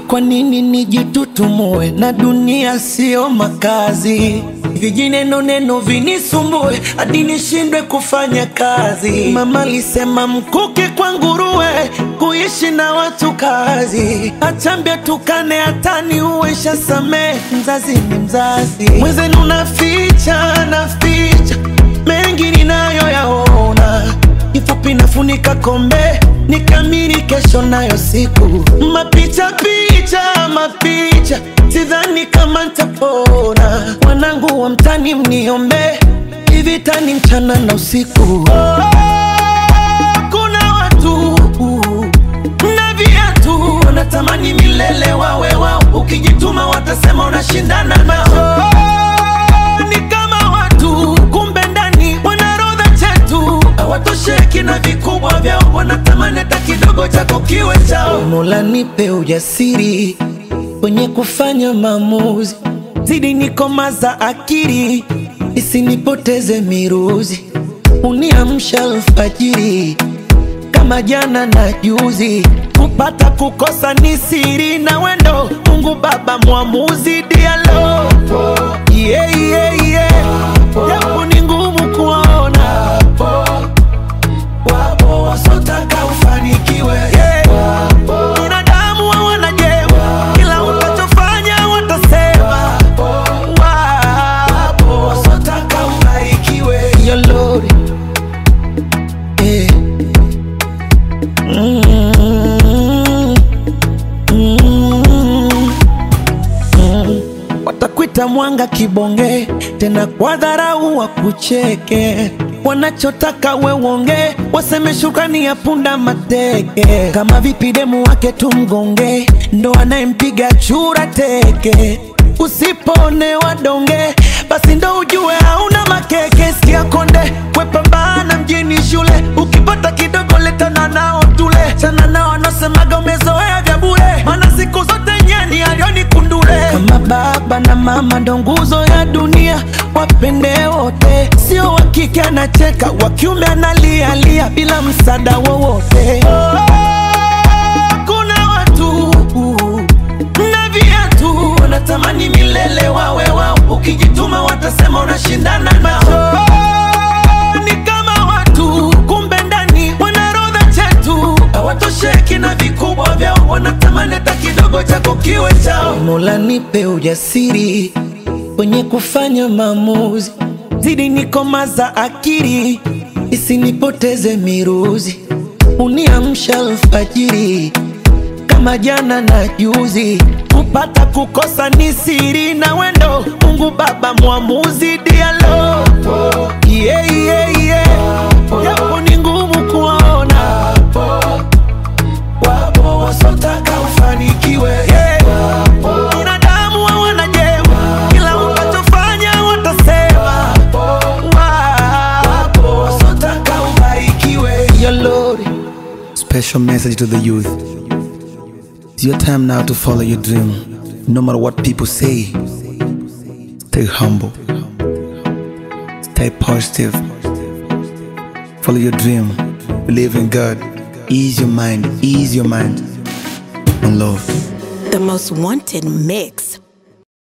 Kwa nini nijitutumue na dunia sio makazi? Vijineno neno vinisumbue hadi nishindwe kufanya kazi. Mama alisema mkuki kwa nguruwe, kuishi na watu kazi. Achambia tukane hatani uwesha samee, mzazi ni mzazi. Mwenzenu naficha naficha mengi ninayoyaona kifupi nafunika kombe nikamiri kesho nayo siku mapicha picha mapicha sidhani kama ntapona wanangu wa mtani mniombe hivi tani mchana na usiku oh, kuna watu na viatu wanatamani milele wawe wao ukijituma watasema unashindana nao oh, ni kama watu kumbe ndani wanarodha chetu hawatosheki na vikubwa vyao wanatamani hata kidogo chako kiwe chao mola nipe ujasiri kwenye kufanya maamuzi zidi nikomaza akili isinipoteze miruzi uniamsha alfajiri kama jana na juzi kupata kukosa ni siri na wendo mungu baba mwamuzi dialo yeah, yeah, yeah. japo ni ngumu kuona wapo wasotaka ufanikiwe yeah. binadamu hawana jema kila utachofanya watasema wapo wasotaka ubarikiwe Yo, Lord. Yeah. Mm. Mm. Mm. Watakwita mwanga kibonge, tena kwa dharau wakucheke. Wanachotaka we uonge, waseme shukrani ya punda mateke. Kama vipi demu wake tumgonge, ndo anayempiga chura teke. Usipone donge, basi ndo ujue hauna makeke. Sikia konde, wepambana mjini shule, ukipata kidogo letana nao tule. Chana nao anasemaga umezoea vya bure, maana siku zote nyeni alioni kundule. Kama baba na mama ndo nguzo ya dunia, wapende wote, sio wa kike anacheka, wa kiume analialia bila msaada wowote. Kuna watu na viatu wanatamani milele wawe wao, ukijituma watasema unashindana nao. Ni kama watu kumbe ndani wanarodha chetu, hawatosheki na vikubwa vyao, wanatamani hata kidogo chako kiwe chao. Mola nipe ujasiri kwenye kufanya maamuzi, zidi nikomaza akili isinipoteze miruzi, uniamsha alfajiri kama jana na juzi, kupata kukosa ni siri na wendo. Mungu Baba mwamuzi dialo, yeah, yeah, yeah. Japo ni ngumu kuona, wapo wasotaka ufanikiwe yeah. Binadamu hawana jema, kila utachofanya watasema, wapo wasotaka ubarikiwe Yo, Lord. Special message to the youth. It's your time now to follow your dream. No matter what people say, stay humble, stay positive, follow your dream, believe in God, ease your mind, ease your mind, and love. The most wanted mix